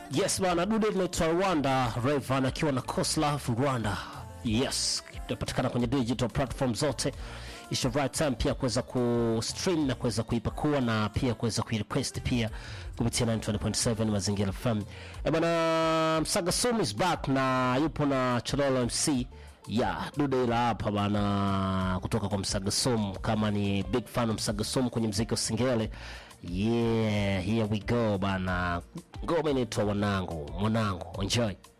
Yes bana, dude linaitwa Rwanda Rayvan akiwa na Coslove Rwanda. Yes, inapatikana kwenye digital platform zote. It's the right time pia kuweza kustream na kuweza kuipakua na pia kuweza kuirequest pia kupitia 920.7 Mazingira FM. Eh bana, Msaga Sum is back na yupo na Chololo MC ya dude ila hapa bana, kutoka kwa Msaga Sum. Kama ni big fan wa Msaga Sum kwenye mziki wa Singeli, yeah, here we go bana. Ngoma inaitwa wanangu, mwanangu, enjoy.